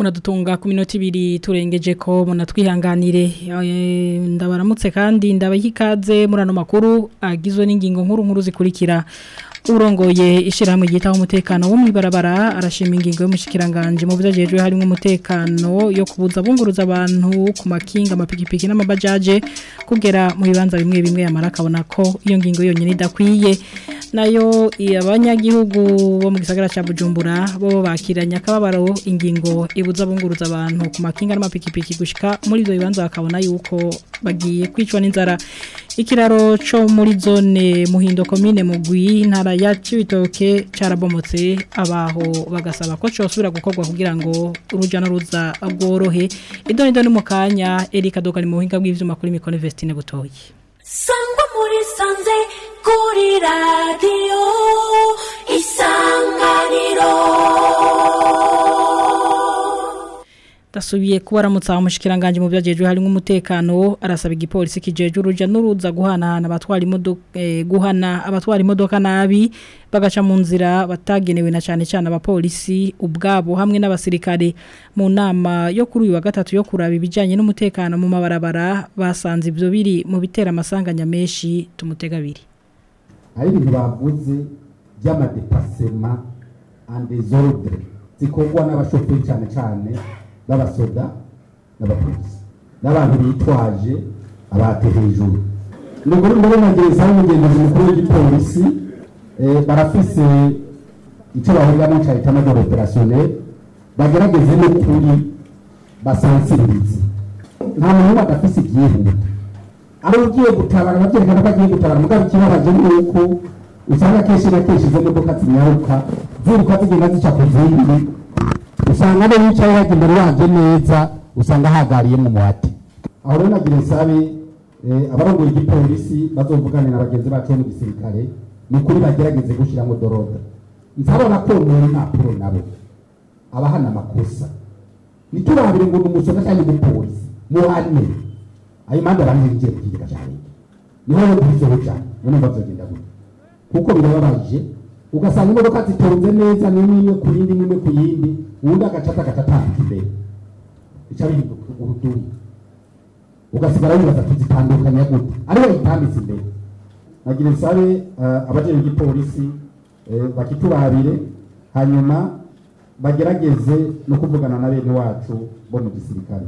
muradutunga ku minota ibiri turengeje ko munatwihanganire Eh, ndabaramutse kandi ndabaha ikaze muri ano makuru agizwe n'ingingo nkuru nkuru zikurikira urongoye ishyirahamwe ryitaho umutekano wo mu ibarabara arashima ingingo y'umushikiranganje mu byagejwe harimo umutekano yo kubuza bunguruza abantu ku makinga amapikipiki n'amabajaje kugera mu bibanza bimwe bimwe yamara akabona ko iyo ngingo yonyine idakwiye nayo abanyagihugu bo mu gisagara cya Bujumbura bo bakiranya akababaro ingingo ibuza bunguruza abantu ku makinga n'amapikipiki gushika muri ibyo bibanza bakabona yuko bagiye kwicwa n'inzara ikiraro cyo muri zone muhindo komine mugwi intara ya Cibitoke carabomotse abaho bagasaba ko cyosubira gukorwa kugira ngo uruja n'uruza rworohe idoni doni mu kanya Erika Dogani mu buhinga bw'ivyuma kuri Mikone Vestine butoyi sangwa muri sanze kuri radiyo isanganiro Dasubiye kubaramutsa umushikiranganje mu byagejwe harimo umutekano arasaba igipolisi kijeje uruja n'uruza guhanahana abatwara imodoka eh, guhana abatwara imodoka nabi bagaca mu nzira batagenewe na cyane cyane abapolisi ubwabo hamwe n'abasirikare mu nama yo kuri uyu wa gatatu yo kuraba ibijyanye n'umutekano mu mabarabara basanze ibyo biri mu bitera amasanganya menshi tumutega abiri hari ibintu bavuze by'amadepasema andezordre zikorwa n'abashoferi cyane cyane b'abasoda n'abapolisi n'abantu bitwaje abate hejuru ni ukuri ndabona gereza y'umugenzuzi mukuru w'igipolisi eh, barafise icyo bahuriyamo cya etamajoro operationnel bagerageze n'ukuri basansirize nta muntu badafise ibyihuta ari ugiye gutabara babyerekana ko agiye gutabara mugabo ikibabaje ni uko usanga kenshi na kenshi izo modoka zinyaruka ziruka zigenda zica ku zindi usanga abo bicaye bajya imbere yaje neza usanga hagariye mu muhati aho rero nagira nsabe eh, abarongoye igipolisi bazovugane na bagenzi bacu bo mu gisirikare ni ukuri bagerageze gushyiramo doroda nzabona ko mu impapuro nabo abahana amakosa niturabire ngo ni umusoda cyangwa umupolisi muhane ayo mpamvu abantu bigiye ku kigega cya leta niho rero tubisoho cyane niyo mpamvu bazogenda gutya kuko birababaje ugasanga imodoka zitonze neza n'imwe imwe ku yindi n'imwe ku yindi uwundi agacata agatambika imbere bica bihinduka uruduri ugasigara wibaza tuzitandukanya gute ariwe yitambitse imbere nagira nsabe uh, abajejwe igipolisi eh, bakiturabire hanyuma bagerageze no kuvugana na bene wacu bo mu gisirikare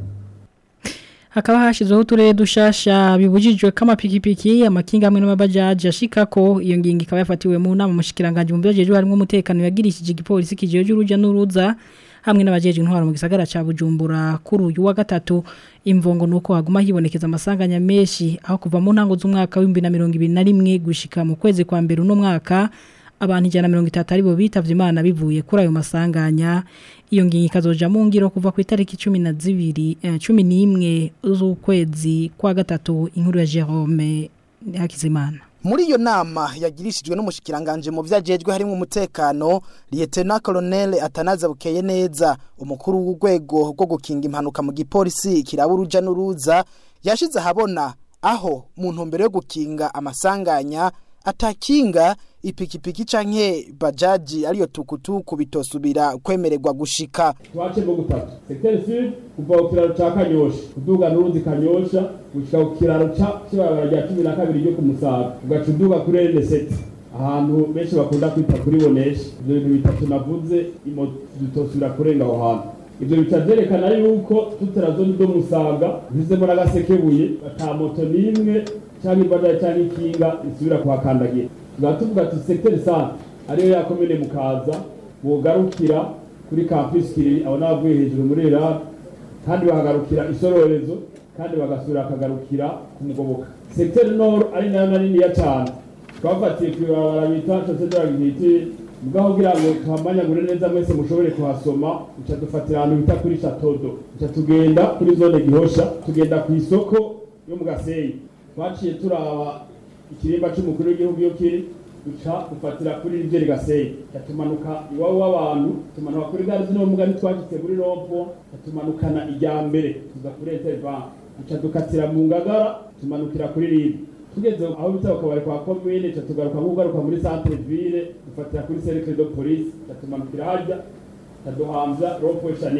hakaba hashyizweho uturere dushasha bibujijwe ko amapikipiki amakinga hamwe n'amabajaji ashika ko iyo ngingo ikaba yafatiwe mu nama mushikiranganje mu byajeje harimo umutekano yagirishije igipolisi kijeje uruja n'uruza hamwe n'abajeje intwaro mu gisagara ca Bujumbura kuri uyu wa gatatu imvongo nuko haguma hibonekeza amasanganya menshi aho kuva mu ntango z'umwaka wa 2021 gushika mu kwezi kwa mbere uno mwaka abantu ijana na mirongo itatu aribo bitavye imana bivuye kuri ayo masanganya iyo ngingo ikazoja mu ngiro kuva ku itariki cumi na zibiri eh, cumi n'imwe z'ukwezi kwa gatatu inkuru ya Jerome Hakizimana muri iyo nama yagirishijwe n'umushikiranganje mu vyajejwe harimo umutekano Lieutenant Colonel Atanaza Bukeye neza umukuru w'urwego rwo gukinga impanuka mu gipolisi kiraba uruja n'uruza yashize ahabona aho mu ntumbero yo gukinga amasanganya atakinga ipikipiki canke bajaji ariyo tukutuku bitosubira kwemererwa gushika twace mu gutatu secteur sud kuva ku kiraro ca kanyosha kuduga n'uruzi kanyosha gushika ku kiraro ca kibarabara rya cumi na kabiri ryo ku musaga ugaca uduga kuri rn7 ahantu benshi bakunda kwita kuri bonesha ivyo bintu bitatu navuze imoto zitosubira kurenga aho hantu ivyo bica vyerekana yuko tuterazoni do musaga ntizemo n'agasekebuye ata moto n'imwe canke imbadaye canke ikinga isubira kuhakandagira tukaba tuvuga ati secteur centre ariyo yakomene mukaza bogarukira kuri campus kiri abo n'abavuye hejuru muri Iran kandi bahagarukira isororezo kandi bagasubira bakagarukira ku mugoboka secteur nord ari nayo naniya cyane twafatiye ku ibarabara bita chaussée de la dignité mugabo kugira ngo tuhamanyagure neza mwese mushobore kuhasoma uca dufatira ahantu bita kuri chatodo uca tugenda kuri zone gihosha tugenda ku isoko yo mu gasenyi twaciye turaba ikirimba c'umukuru w'igihugu iyo kiri duca dufatira kuri rivye gasenyi tumanuka iwabo w'abantu tumanuka kuri gare zino mugani twashitse muri rompo tumanukana ijya mbere tuza kuri intervan duca dukatira mu ngagara tumanukira kuri rive tugeze aho bita bakabari kwa komine ca tugaruka nk'ugaruka muri centre ville dufatira kuri cercle de police ca tumanukira harya ca duhamvya rompo shanike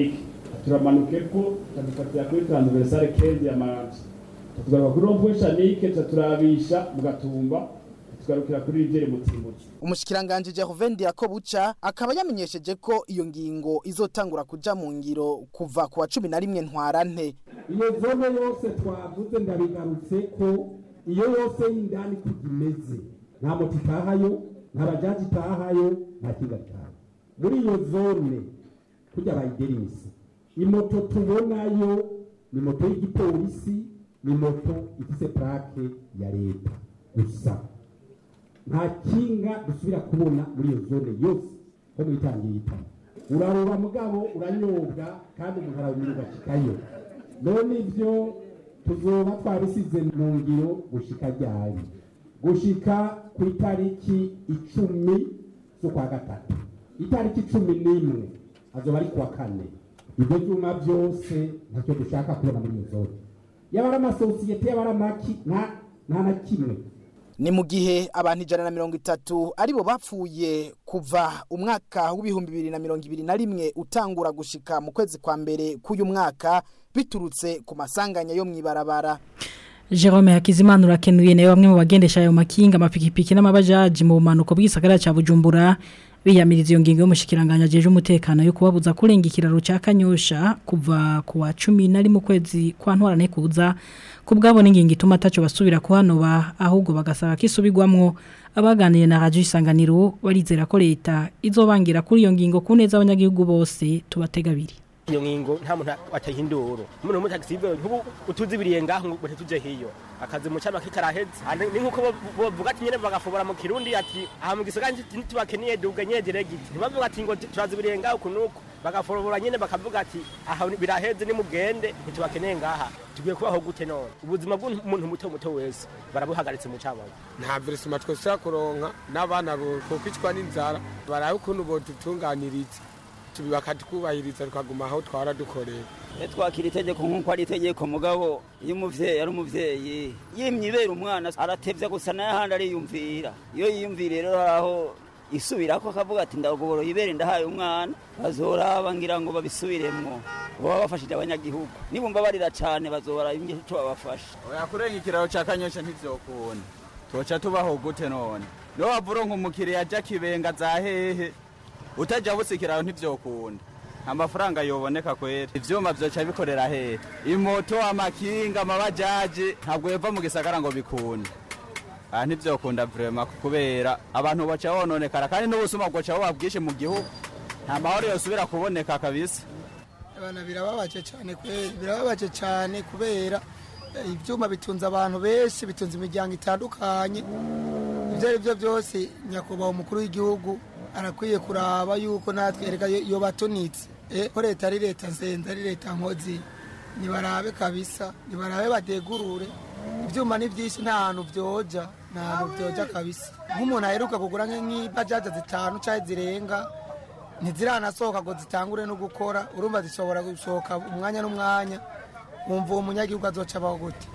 turamanuke ko tukadufatira kuri transversale kezi ya maranje tugaruka kuri rompuwe shanike turabisha mu gatumba tugarukira kuri rivere mutimutsi umushikiranganje Jehovin Yakobuca akaba yamenyesheje ko iyo ngingo izotangura kuja mu ngiro kuva ku wa 11 ntwarante iyo zone yose twavuze ndabigarutse ko iyo yose y'indani kugimeze nta moto itahayo nta bajaji itahayo nta kinga gitaha muri iyo zone kujya bayiderimisi imoto tubonayo ni moto y'igipolisi ni moto ifise plake ya leta gusa nta kinga dusubira kubona muri iyo zone yose ko mwitangiye itama uraroba mugabo uranyobwa kandi umuntu arawumira ugashikayo none ivyo tuzoba twabisize mu ngiro gushika ryari gushika ku itariki icumi z'ukwa gatatu itariki cumi n'imwe azoba ari kuwa kane ibyo vyuma vyose ntacyo dushaka kubona muri iyo zone yaba ari amasosiyete yaba ari amaki nta nta na kimwe ni mu gihe abantu ijana na mirongo itatu aribo bapfuye kuva umwaka w'ibihumbi bibiri na mirongo ibiri na rimwe utangura gushika mu kwezi kwa mbere k'uyu mwaka biturutse ku masanganya yo mw'ibarabara Jerome Hakizimana urakenuye nawe bamwe mu bagendesha ayo makinga amapikipiki n'amabajaji mu bumanuko bw'isagara ca Bujumbura biyamiriza iyo ngingo y'umushikiranganya jeje umutekano yo kubabuza kurenga ikiraro ca Kanyosha kuva ku wa 10 mu kwezi kwa ntwarane kuza kubwabo n'ingingo ituma taco basubira kuhanoba ahubwo bagasaba kisubirwamwo abaganiye na radio isanganiro barizera ko leta izobangira kuri iyo ngingo kuneza abanyagihugu bose tubategabiri iyo ngingo nta muntu atahindura umuntu mu taxi nkubu utuzibiriye ngaho ngo tuje hiyo akazi mu cyama kitaraheze ni nkuko bavuga ati nyene bagafobora mu kirundi ati aha mu gisagara ntitubakeniye duga nyegere giti ntibavuga ati ngo turazibiriye ngaho kunuko bagafobora nyene bakavuga ati aha biraheze ni mugende ntitubakeneye ngaha tugiye kubaho gute none ubuzima bw'umuntu muto muto wese barabuhagaritse mu cyama nta verisima twese kuronka n'abana bokwicwa n'inzara barabe ukuntu bodutunganiriza bakatwubahiriza tukaguma aho twara dukorera iyo twakira itegeko nk'uko ari itegeko mugabo iyo umuvyeyi ari umuvyeyi yimye ibera umwana aratevya gusa n'ahandi ariyumvira iyo yiyumvira rero aho isubirako akavuga ati ndagoboro ibere ndahaye umwana bazoraba ngira ngo babisubiremwo baba bafashije abanyagihugu nibumva barira cane bazobara ico babafasha oya kurenga ikiraro ca kanyosha ntivyokunda toca tubaho gute none niho wavuronka umukiriya aja kibenga za hehe utaja busikiraho ntivyokunda amafaranga yoboneka kwera ivyuma vyoca bikorera hehe imoto amakinga amabajaji ntabwo yova mu gisagara ngo bikunde aha ntivyokunda vrema kubera abantu baca bononekara kandi n'ubusuma bwoca buba bwinshi mu gihugu nta mahoro yosubira kuboneka kabisa abana birababaje cyane kwera birababaje cyane kubera ivyuma bitunze abantu benshi bitunze imiryango itandukanye ibyo ari byo byose nyakubahwa umukuru w'igihugu arakwiye kuraba yuko natwe erega iyo batunitse ko leta ari leta nzenze ari leta nkozi nibarabe kabisa nibarabe badegurure ibyuma ni byinshi nta hantu byoja nta hantu byoja kabisa nk'umuntu aheruka kugura nk'ibajaja zitanu cyangwa zirenga ntiziranasohoka ngo zitangure no gukora urumva zishobora gusohoka umwanya n'umwanya wumva uwo munyagihugu azoca abaho gute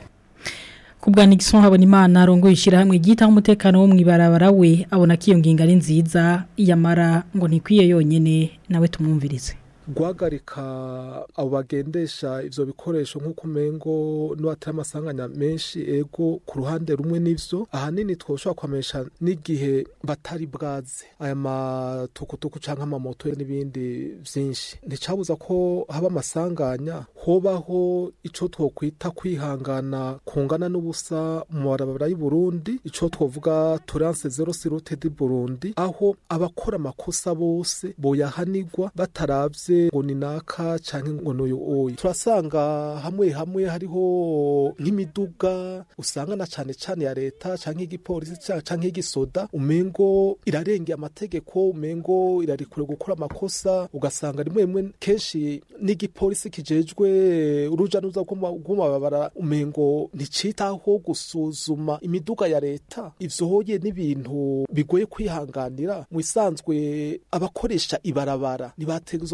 Kubwa Nixon habona imana arongo ishirahamwe gitaho umutekano wo mwibarabara we abona ko iyo ngingo ari nziza yamara ngo ntikwiye yonyene nawe tumwumvirize guhagarika abo bagendesha ivyo bikoresho nk'uko umengo n'uwatari amasanganya menshi ego ku ruhande rumwe n'ivyo ahanini twoshobora kwamesha n'igihe batari bwaze aya matukutuku canke amamoto n'ibindi vyinshi nticabuza ko haba amasanganya hobaho ico twokwita kwihangana kungana n'ubusa mu barabara y'u Burundi ico twovuga tolerance zero sirute di Burundi aho abakora amakosa bose boyahanirwa bataravye ngo ni naka canke ngo n'uyu oyi turasanga hamwe hamwe hariho nk'imiduga usanga na cane cane ya leta canke igipolisi canke igisoda umengo irarengeye amategeko umengo irarikure gukora amakosa ugasanga rimwe rimwe kenshi n'igipolisi kijejwe uruja n'uruza rw'amababara umengo nticitaho gusuzuma imiduga ya leta ivyo hoye n'ibintu bigoye kwihanganira mu isanzwe abakoresha ibarabara ntibategezwa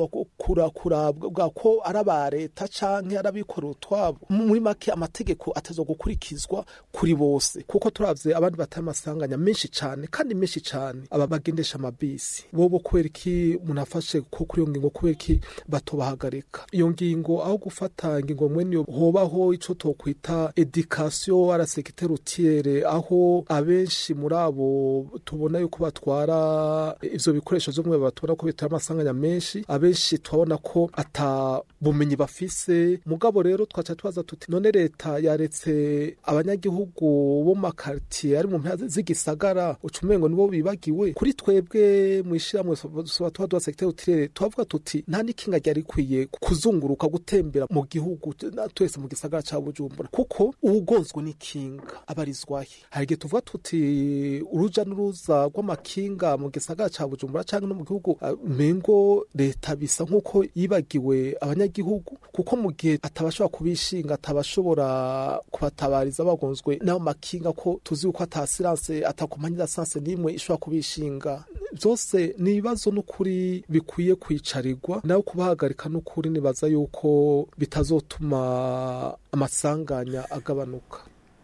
kura kurabwa ko ari aba leta canke ari abikorera utwabo muri make amategeko atazwa gukurikizwa kuri bose kuko turavye abandi batari amasanganya menshi cane kandi menshi cane aba bagendesha amabisi bobo kubera iki umuntu afashe ko kuri iyo ngingo kubera iki batobahagarika iyo ngingo aho gufata ingingo mwene hobaho ico tokwita education à la sécurité routière aho abenshi muri abo tubona yuko batwara ivyo bikoresho vyo mwe batwara ko bitari amasanganya menshi abenshi turabona ko ata bumenyi bafise mugabo rero twaca tubaza tuti none leta yaretse abanyagihugu bo makartier ari mu mpera z'igisagara ucumengo nibo bibagiwe kuri twebwe mwishirahamwe sobatwa dwa secteur utirere tuvuga tuti nta nikinga ryari kwiye kuzunguruka gutembera mu gihugu twese mu gisagara ca Bujumbura kuko ugonzwe n'ikinga abarizwahe hari igihe tuvuga tuti uruja n'uruza rw'amakinga mu gisagara ca Bujumbura canke no mu gihugu mengo leta bisa nk'uko yibagiwe abanyagihugu kuko mu gihe atabashobora kubishinga atabashobora kubatabariza bagonzwe n'ayo makinga ko tuzi yuko atasiranse atakompanyi d'assanse n'imwe ishobora kubishinga byose ni ibibazo n'ukuri bikwiye kwicarirwa nawe kubahagarika n'ukuri nibaza yuko bitazotuma amasanganya agabanuka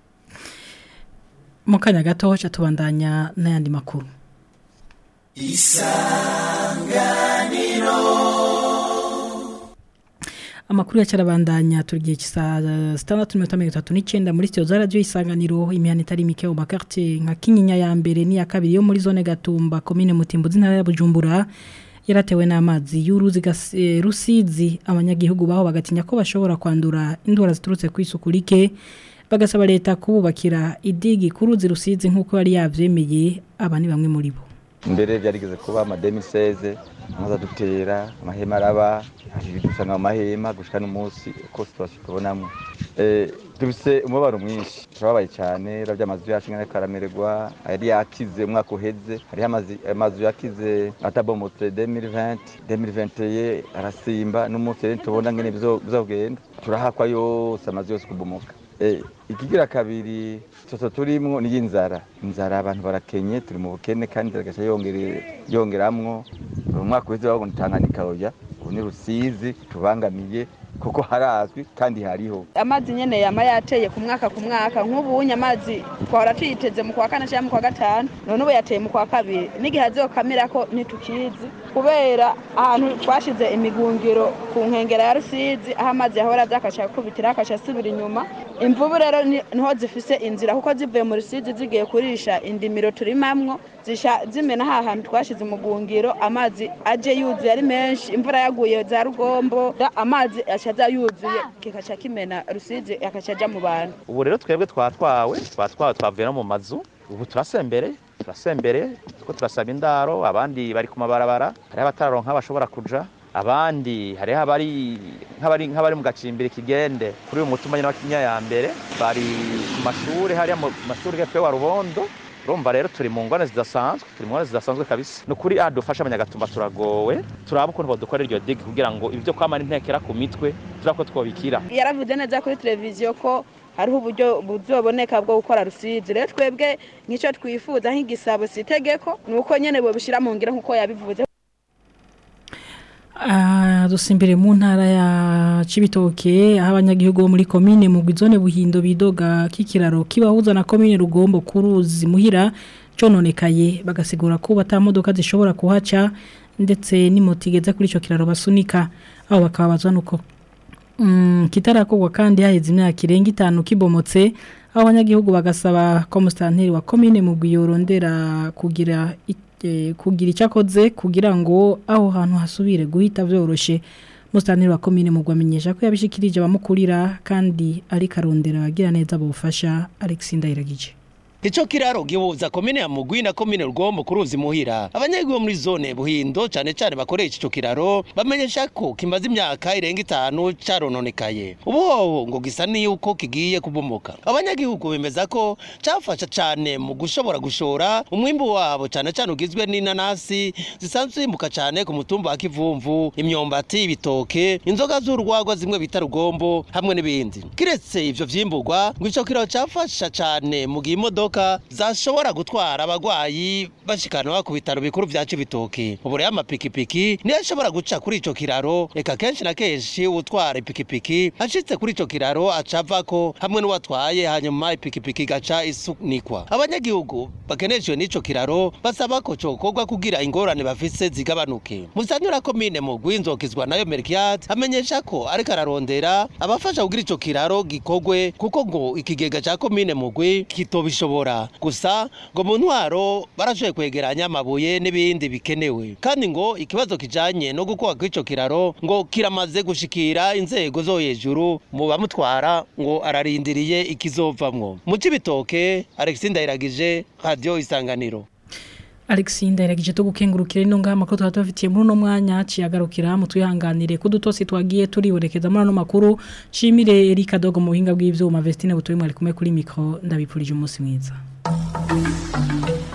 mu kanya gato haca tubandanya n'ayandi makuru isanganiro amakuru yacarabandanya tugiye kisa 639 muri studio za radio isanganiro imihana itari mike mu quartier nka Kinyinya ya mbere ni ya kabiri yo muri zone Gatumba commune Mutimbuzi ntara ya Bujumbura yaratewe n'amazi y'uruzi e, rusizi abanyagihugu baho bagatinya ko bashobora kwandura indwara ziturutse ku isuku like bagasaba leta kububakira idigi kuruzi rusizi nkuko yari yavyemeye abani bamwe muri bo mbere byarigeze kuba ama 2016 amaza dutera amahema araba dusanga amahema gushika n'umunsi uko situation tubonamo eh dufise umubabaro mwinshi turababaye cyane ravya amazu yacu ngene karamererwa yari yakize umwaka uheze hari amazi amazu yakize atabomotse 2020 2021 arasimba n'umunsi rero tubona ngene bizogenda turahakwa yose amazu yose kubomoka ikigira kabiri toto turimwo ni inzara inzara abantu barakenye turi mu bukene kandi agaca yongeramwo umwaka uheze babona Tanganyika oya ubu ni rusizi tubangamiye kuko harazwi kandi hariho amazi nyene yama yateye ku mwaka ku mwaka nk'ubunye amazi twahora tuyiteze mu kwa kane cyangwa mu kwa gatanu none ubu yateye mu kwa kabiri n'igihe azokamira ko ntitukizi kubera ahantu twashize imigungiro ku nkengera ya rusizi aho amazi yahora byakaca kubitira akaca asubira inyuma imvubu rero niho zifise inzira kuko zivuye mu rusizi zigiye kurisha indimiro turimamwo zisha zimena ha hantu twashize umugungiro amazi aje yuzuye ari menshi imvura yaguye za rugombo amazi acaza yuzuye kikaca kimena rusizi akaca aja mu bantu ubu rero twebwe twatwawe twatwawe twavuye no mu mazu ubu turasembere turasembere kuko turasaba indaro abandi bari ku mabarabara hariho abatararonka bashobora kuja abandi hariho abari nk'abari nk'abari mu gacimbiri kigende kuri uyu mutumanye n'abakinya ya mbere bari ku mashuri hariya mu mashuri hepfo wa rubondo urumva rero turi mu ngwane zidasanzwe turi mu ngwane zidasanzwe kabisa ni ukuri aha dufashe abanyagatumba turagowe turaba ukuntu badukorera iryo digi kugira ngo ibyo kwamara intekera ku mitwe turaba ko twobikira yaravuze neza kuri televiziyo ko hariho uburyo buzoboneka bwo gukora rusizi rero twebwe nk'icyo twifuza nk'igisabo si itegeko ni uko nyine bobishyira mu ngiro nk'uko yabivuze dusimbire mu ntara ya Cibitoke aho abanyagihugu bo muri komine mu gwizone buhindo bidoga k'ikiraro kibahuza na komine rugombo kuruzi muhira cononekaye bagasigura ko batamodoka zishobora kuhaca ndetse n'imoto igeze kuri ico kiraro basunika aho bakabazwa nuko mm, kitarakorwa kandi haheze imyaka irenga itanu kibomotse aho abanyagihugu bagasaba ko mustanteri wa komine mu gwiyorondera kugira kugira icyo akoze kugira ngo aho hantu hasubire guhita byoroshye musitani wa komine mu gwamenyesha ko yabishikirije abamukurira kandi ari karondera abagira neza bufasha Alex Ndayiragije Ico kiraro gihuza komine ya Mugwi na komine Rugombo kuruzi muhira. Abanyagihugu muri zone Buhindo cane cane bakoresha ico kiraro bamenyesha ko kimaze imyaka irenga itanu carononekaye. Ubu ngo gisa niyuko kigiye kubomoka. Abanyagihugu bemeza ko cafasha cane mu gushobora gushora umwimbu wabo cane cane ugizwe n'inanasi zisanzwe zimuka cane ku mutumba wa Kivumvu, imyombati, ibitoke, inzoga z'urwagwa zimwe bita Rugombo hamwe n'ibindi. Kiretse ivyo vyimburwa ngo ico kiraro cafasha cane mu gihe imodoka imodoka zashobora gutwara abagwayi bashikanwa ku bitaro bikuru vya Cibitoke ubu rero amapikipiki niyo ashobora guca kuri ico kiraro eka kenshi na kenshi utwara ipikipiki ashitse kuri ico kiraro acavako hamwe n'uwatwaye hanyuma ipikipiki gaca isunikwa abanyagihugu bakeneshejwe n'ico kiraro basaba ko cokorwa kugira ingorane bafise zigabanuke musanyura komine mu gwinzokizwa nayo Merkiat amenyesha ko ariko ararondera abafasha kugira ico kiraro gikogwe kuko ngo ikigega ca komine mugwi kitobishobora gusa ngo mu ntwaro barashoboye kwegeranya amabuye n'ibindi bikenewe kandi ngo ikibazo kijanye no gukora kw'ico kiraro ngo kiramaze gushikira inzego zo hejuru mu bamutwara ngo ararindiriye ikizovamwo mu cibitoke Alexis Ndayiragije radio isanganiro Alexis ndayiragije to gukengurukira ino ngama ko tuba tubafitiye muri uno mwanya ciyagarukira mu twihanganire ko dutosi twagiye turiborekeza muri ano makuru shimire Erika Dogo mu buhinga bw'ivyuma Vestine butoye mwari kumwe kuri micro ndabipfurije umunsi mwiza